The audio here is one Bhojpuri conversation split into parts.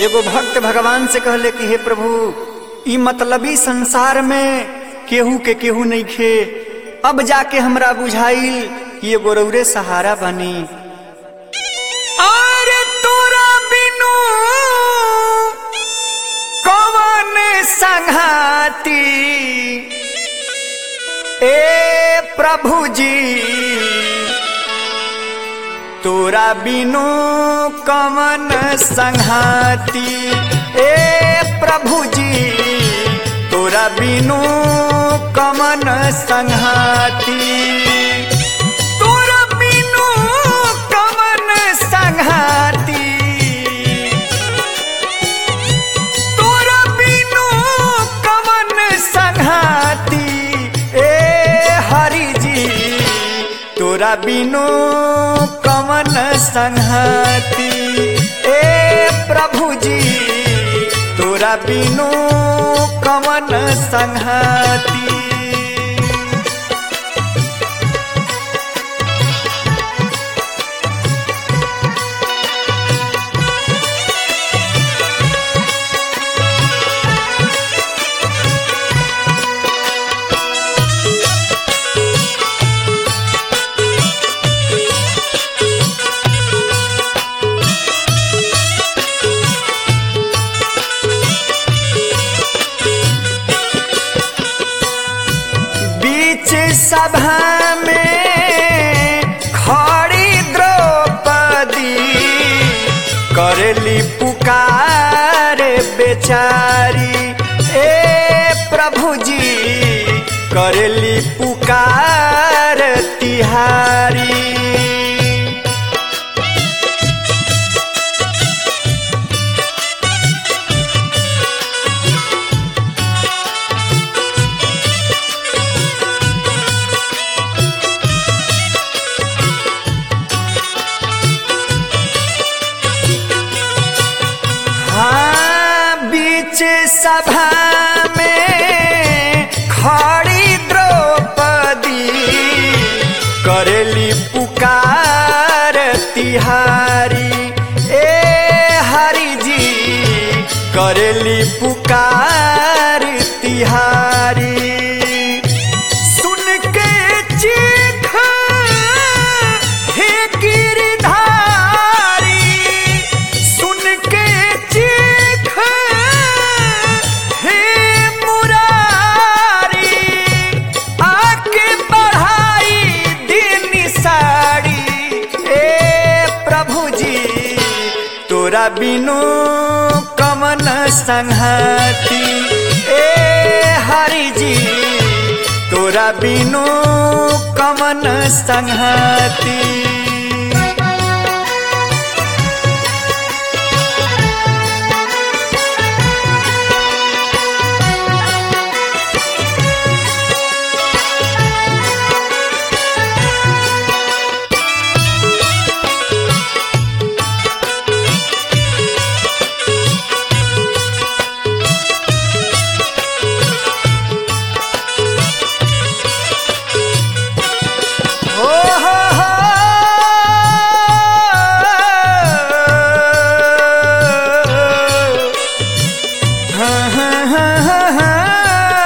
एगो भक्त भगवान से कहले कि हे प्रभु ई मतलबी संसार में केहू के केहू नहीं खे अब जाके हमरा बुझाइल कि एगो रौरे सहारा बनी अरे तोरा बिनु कवन संघाती ए प्रभु जी तोरा बिनु कवन संघाती ए प्रभु जी तोरा बिनु कवन संघाती तोरा बिनु कवन संघाती तोरा बिनु कवन संघाती ए हरि जी तोरा बिनु कवन संघाती ए प्रभु जी तोरा बिनु कवन संघाती बीच सभा में खड़ी द्रौपदी करली पुकार बेचारी ए प्रभु जी करली पुकार तिहारी हाँ बीच सभा में खड़ी द्रौपदी करली पुकार तिहारी ए हरि जी करली पुकार तिहारी सुन के चीख हे गिरधारी सुन के चीख हे मुरारी आके बढ़ाई दिन साड़ी ए प्रभु जी तोरा बिनु कमन संघाती ए हरि जी तोरा बिनु कमन संघाती हो हो हो हाँ हाँ हाँ हाँ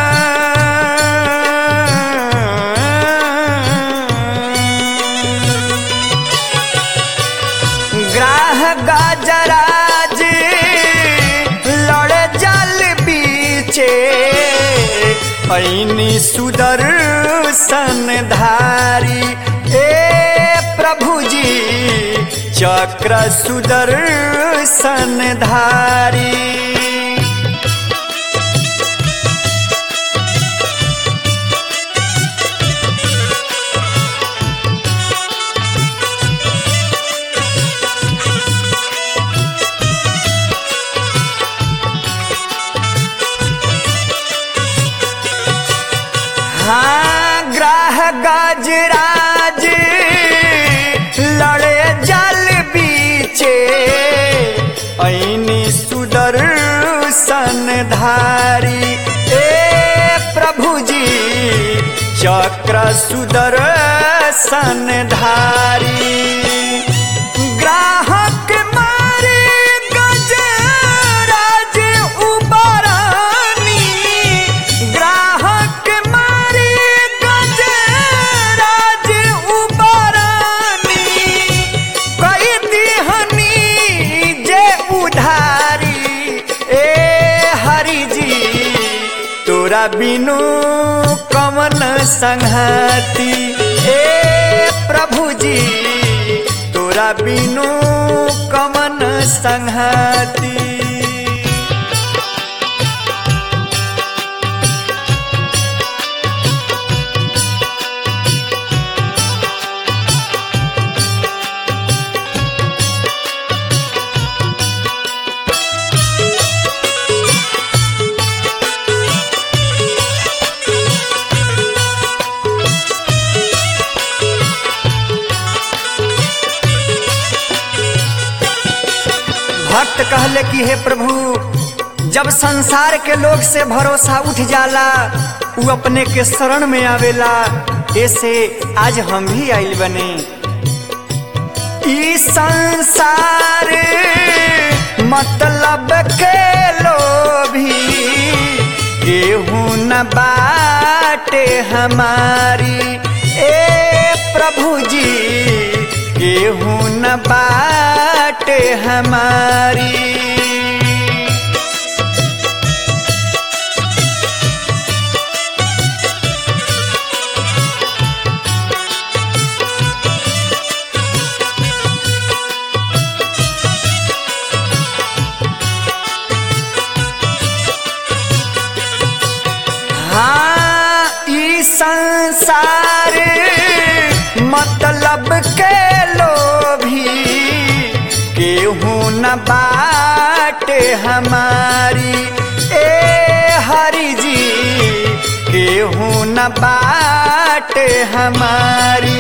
हाँ ग्राह गाजराज लड़ जल बीचे ऐनी सुदर्शन धारी ए प्रभु जी चक्र सुदर्शन धारी हाँ ग्राह गाजराज लड़े जल बीचे ऐनी सुदर्शन धारी ए प्रभु जी चक्र सुदर्शन धारी ग्राहक मारे गज बिनु कमन संहति ए प्रभु जी तोरा बिनु कमन संहति भक्त कहले कि हे प्रभु जब संसार के लोग से भरोसा उठ जाला उ अपने के शरण में आवेला ऐसे आज हम भी आइल बने ई संसार मतलब के लोभी केहू न बाटे हमारी ए प्रभु जी केहू न बाटे हमारी हाँ ई संसार मतलब के लोभी केहू न बाटे हमारी ए हरि जी केहू न बाटे हमारी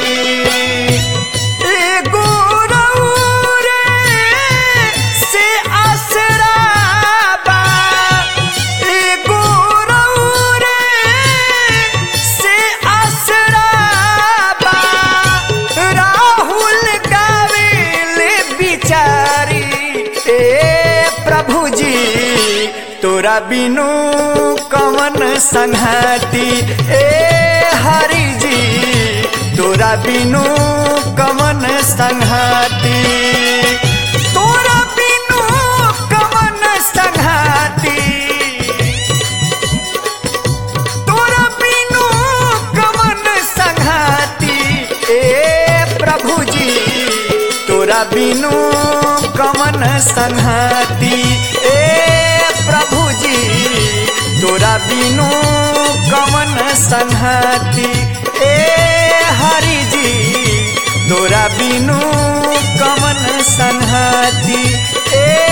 एगो रउरे से आसरा बा एगो रउरे से आसरा बा राहुल गावेले बिचारी ए प्रभु जी तोरा बिनु कवन संहति ए हरि जी तोरा बिनु कवन संहति तोरा बिनु कवन संहति तोरा बिनु कवन संघाती ए प्रभु जी तोरा बिनु कवन संघाती ए प्रभु जी तोरा बिनु कवन संघाती ए हरि जी तोरा बिनु कवन संघाती ए